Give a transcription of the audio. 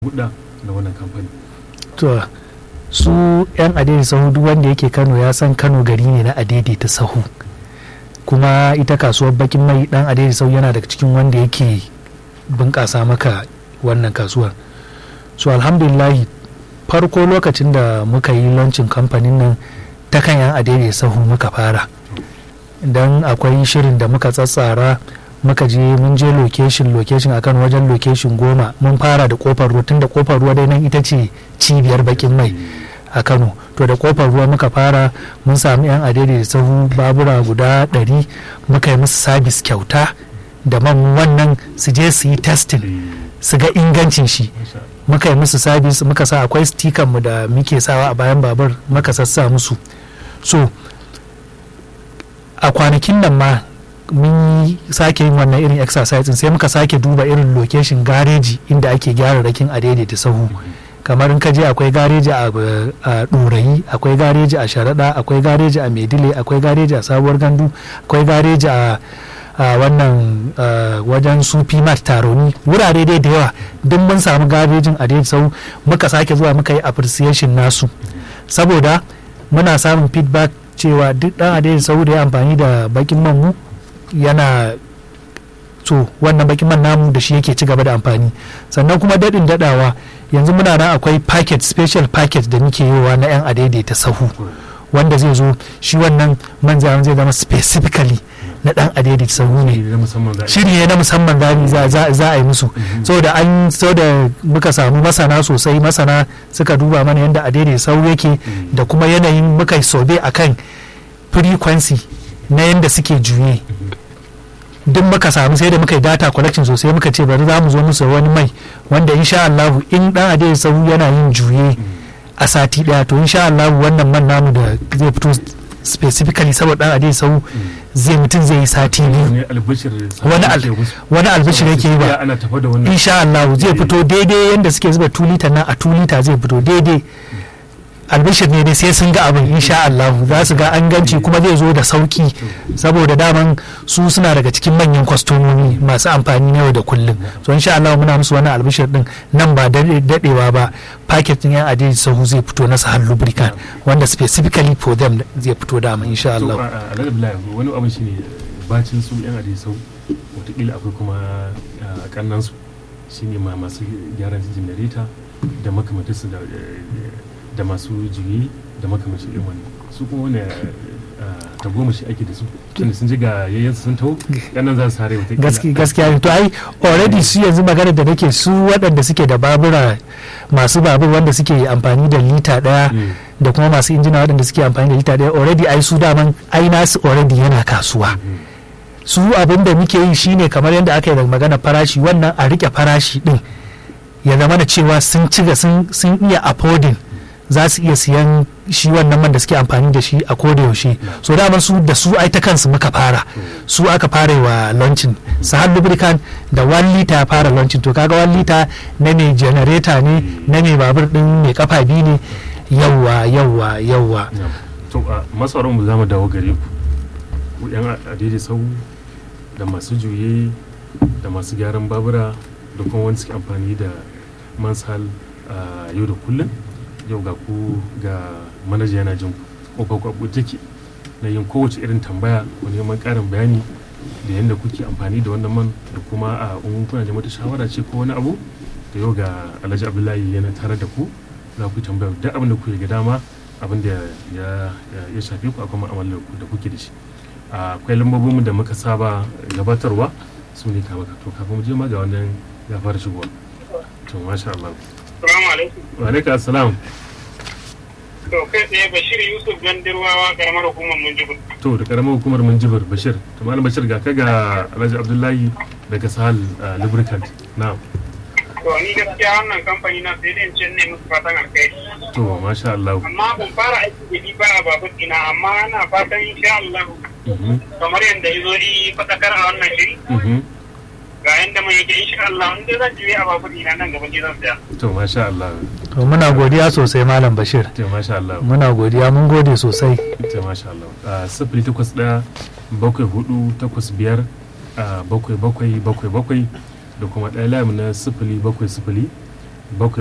hudda da wannan kamfani to su yan adaidaita sahu duk wanda yake kano ya san kano gari ne na adaidaita sahu kuma ita kasuwar bakin mai dan adaidaita sahu yana daga cikin wanda yake bunƙasa maka wannan kasuwar so alhamdulillahi farko lokacin da muka yi lancin kamfanin nan ta kan yan adaidaita sahu muka fara don akwai shirin da muka tsatsara muka je mun je location location akan wajen location goma mun fara da kofar ruwa tun da kofar ruwa dai nan ita ce cibiyar bakin mai a kano to da kofar ruwa muka fara mun sami yan adede da sahu babura guda ɗari muka yi musu sabis kyauta da man wannan su je su yi testing su ga ingancin shi muka yi musu sabis muka sa akwai stikan mu da muke sawa a bayan babur muka sassa musu so a kwanakin nan ma mun yi sake yin wannan irin exercise sai muka sake duba irin location gareji inda ake gyara rakin a daidaita sahu kamar in ka je akwai gareji a ɗorayi akwai gareji a sharaɗa akwai gareji a maidile akwai gareji a sabuwar gandu akwai gareji a wannan wajen su mat taroni wurare dai da yawa duk mun samu garejin a daidaita sahu muka sake zuwa muka yi appreciation nasu saboda muna samun feedback cewa duk ɗan adaidaita sahu da ya amfani da bakin manmu yana so wannan bakin man namu da shi yake ci gaba da amfani sannan kuma daɗin daɗawa yanzu muna nan akwai packet special packet da muke yiwa na 'yan adaidaita sahu wanda zai zo shi wannan man zai zama specifically na dan adaidaita sahu ne shiri ne na musamman za a yi musu saboda an da muka samu masana sosai masana suka duba mana yadda adaidaita sahu yake da kuma yanayin muka yi sobe akan frequency na yadda suke juye duk muka samu sai da muka yi data collection sosai muka ce bari za mu zo musu wani mai wanda insha Allah in dan adai sahu yana yin juye a sati daya to insha Allah wannan man namu da zai fito specifically saboda dan adai sahu zai mutum zai yi sati biyu wani albishir yake yi ba insha Allah zai fito daidai yadda suke zuba 2 liter na a 2 liter zai fito daidai albishir ne dai sai sun ga abin insha Allah za su ga an ganci kuma zai zo da sauki saboda daman su suna daga cikin manyan kwastomomi masu amfani na yau da kullum so insha Allah muna musu wani albishir din nan ba dadewa ba packet din yan adai sahu zai fito na sahal lubricant wanda specifically for them zai fito dama insha Allah wani abin shine bacin su yan adai sahu wataƙila akwai kuma kannan su shine ma masu gyaran generator da makamantarsu da da masu juyi da makamashi irin wani su kuma wani tagomashi ake da su tunda sun ji ga yayyan sun taho yanan za su sare wata gaskiya to ai already su yanzu magana da nake su waɗanda suke da babura masu babur wanda suke amfani da lita ɗaya da kuma masu injina waɗanda suke amfani da lita ɗaya already ai su daman ai nasu already yana kasuwa su abin da muke yi shine kamar yadda aka yi da magana farashi wannan a rike farashi din ya zama da cewa sun ciga sun iya affording za su iya siyan shi wannan man da suke amfani da shi a koda yaushe so dama su da su ai ta kansu muka fara su aka fara wa launching sahal lubricant da 1 liter fara launching to kaga 1 liter na mai generator ne na mai babur din mai kafa biyu ne yawa yawa yawa to masarar mu zamu dawo gare ku yan adede sau da masu juye da masu gyaran babura da kuma wani suke amfani da mansal yau da kullum yau ga ku ga manaja yana jin kofar kwabu take na yin kowace irin tambaya ko neman karin bayani da yadda kuke amfani da wannan man da kuma a in kuna da mata shawara ce ko wani abu da yau ga alhaji abdullahi yana tare da ku za ku tambaya duk abin da kuke ga dama abin da ya shafe ku akwai mu'amalar ku da kuke da shi akwai lambobin da muka saba gabatarwa su ne kama to kafin mu je ma ga wannan ya fara shigowa to masha Allah Assalamu alaikum. Wa alaikum assalam. To kai tsaye Bashir Yusuf Gandirwawa karamar hukumar Munjibir. To da karamar hukumar Munjibir Bashir. To malam Bashir ga ka ga Alhaji Abdullahi daga Sahal Lubricant. Na'am. To ni gaskiya wannan kamfani na sai dai ce ne musu fatan alkhairi. To masha Allah. Amma ban fara aiki da ni ba a babur ina amma ana fatan insha Allah. Kamar yadda ya zo yi fadakar a wannan shiri. ga yanda mai yake insha Allah in dai zan juye a babur ina nan gaban zan tsaya to masha Allah to muna godiya sosai malam Bashir to masha Allah muna godiya mun gode sosai to masha Allah sifili takwas ɗaya bakwai hudu takwas biyar bakwai bakwai bakwai bakwai da kuma ɗaya lamu na sifili bakwai sifili bakwai